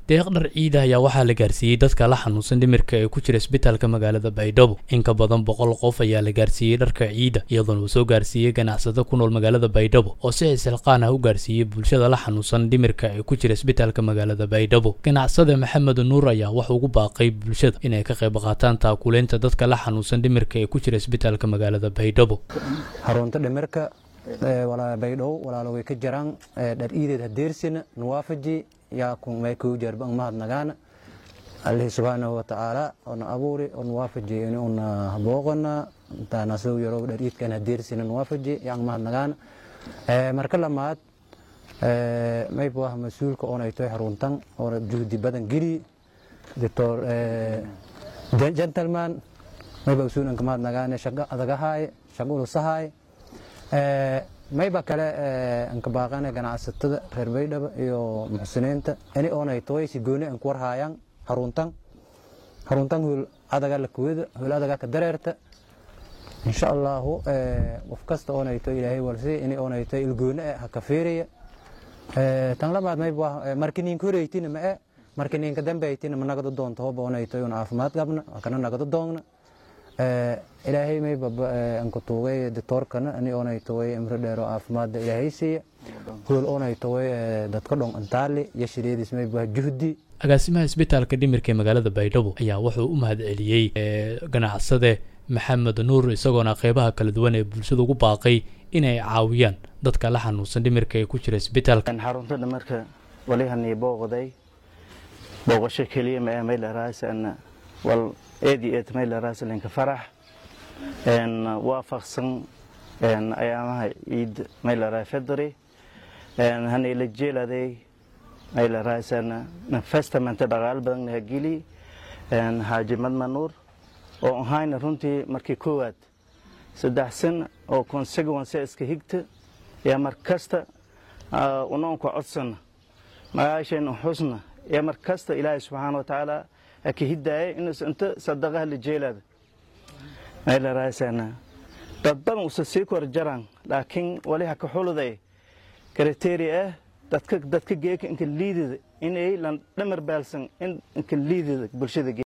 deeq dhar ciida ayaa waxaa la gaarsiiyey dadka la xanuunsan dhimirka ee ku jira isbitaalka magaalada baydhabo in ka badan boqol qof ayaa la gaarsiiyey dharka ciida iyadoona uu soo gaarsiiyey ganacsado ku nool magaalada baydhabo oo si xisilqaan ah u gaarsiiyey bulshada la xanuunsan dhimirka ee ku jira isbitaalka magaalada baydhabo ganacsade maxamed nuur ayaa wuxuu ugu baaqay bulshada inay ka qayb qaataan taakuleynta dadka la xanuunsan dhimirka ee ku jira isbitaalka magaalada baydhabo xarunta dhimirka baydhabo walaalo way ka jiraan dhar iideed hadeersina nuwaafaji yaa kumay kuu jarba mahadnagaana alihi subxaanahu watacaala ona abuuri on waafaji ini una booqona intaanasow yaro dhar iidkan hadeersina nuwaafaji yaan mahadnagaana marka lamaad mayb ah mas-uulka oonay toy xaruntan oona juhdi badan geli doctor gentleman mayba usuulanka mahadnagaane shago adagahaay shago ulusahaay mayba kale anka baaqane ganacsatada reer baydhaba iyo muxsiniinta ini oonay toy si gooni an ku warhaayaan xaruntan xaruntan hool adaga la kuwada hool adaga ka dareerta insha allahu qof kasta oonay toy ilaahay walsi ini oonay toy ilgooni ha ka fiiriya tan labaad mayba markiniinka horeytina ma e markiniinka dambeytina ma nagado doonto hoba oonay toy un caafimaad qabna kana nagado doogna ilaahay mayba anku tuugay ditoorkana ani oonay taway imro dheero caafimaadda ilaahay siiya hool oonay taway dadka dhon antaali iyo shiriidis mayba juhdi agaasimaha isbitaalka dhimirka ee magaalada baydhabo ayaa wuxuu u mahad celiyey ganacsade maxamed nuur isagoona qeybaha kala duwan ee bulshada ugu baaqay inay caawiyaan dadka la xanuunsan dhimirka ee ku jira isbitaalka xarunta dhimirka walihanii booqday booqasho keliya ma maylaraasan wal eedi eed maylaraasalinka farax waafaqsan ayaamaha ciid maylaraa fedri hanayla jeeladay maylaraasan festamente dhaqaal badan nahageli xaaji madmanuur oo ahayna runtii markii koowaad saddex san oo consequence iska higta yaa mar kasta unoonka codsana magaashayna xusna yaa mar kasta ilaahay subxaana wa tacaala ka hidaaya inuus inta sadaqaha la jeelaada maylaraasan dad badan usa sii kor jaraan laakiin wali ha ka xuluday kriteria ah dadka dadka geeka inka liidida inay lan dhamar baalsan in inka liidida bulshada